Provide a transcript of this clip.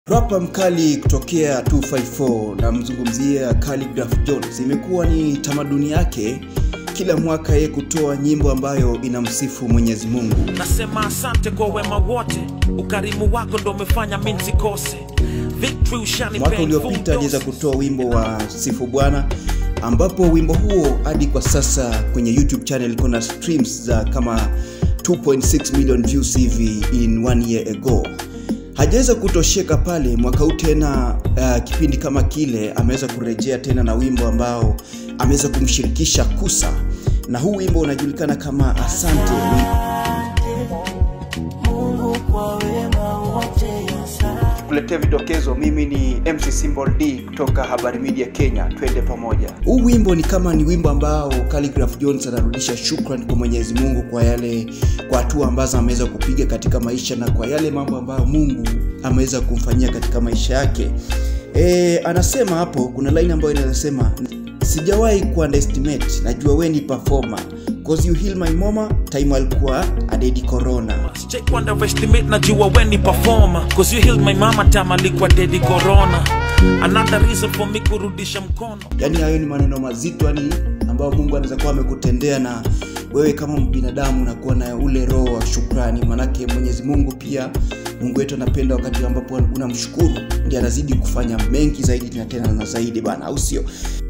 Rapa mkali kutokea 254 namzungumzia Khaligraph Jones. Imekuwa ni tamaduni yake kila mwaka yeye kutoa nyimbo ambayo inamsifu Mwenyezi Mungu. nasema asante kwa wema wote ukarimu wako ndo umefanya mi nsikose victory ushanipea Mwaka in full uliopita aliweza doses. kutoa wimbo wa Sifu Bwana ambapo wimbo huo hadi kwa sasa kwenye YouTube channel iko na streams za kama 2.6 million views hivi in one year ago. Hajaweza kutosheka pale, mwaka huu tena uh, kipindi kama kile ameweza kurejea tena na wimbo ambao ameweza kumshirikisha Kusa, na huu wimbo unajulikana kama Asante. Mungu kwa wema wote asante. kuletea vidokezo mimi ni mc symbol d kutoka habari media kenya twende pamoja huu wimbo ni kama ni wimbo ambao Khaligraph jones anarudisha shukran kwa mwenyezi mungu kwa yale kwa hatua ambazo ameweza kupiga katika maisha na kwa yale mambo ambayo mungu ameweza kumfanyia katika maisha yake e, anasema hapo kuna line ambayo inasema sijawahi kuunderestimate najua we ni performer cause you heal my mama time alikuwa adedi corona Sijai underestimate najua we ni performer cause you healed my mama time alikuwa dedi corona another reason for me kurudisha mkono yaani hayo ni maneno mazito yani ambayo mungu anaweza kuwa amekutendea na wewe kama binadamu unakuwa na ule roho wa shukrani manake mwenyezi mungu pia mungu wetu anapenda wakati ambapo unamshukuru ndi anazidi kufanya mengi zaidi na tena na zaidi bana au sio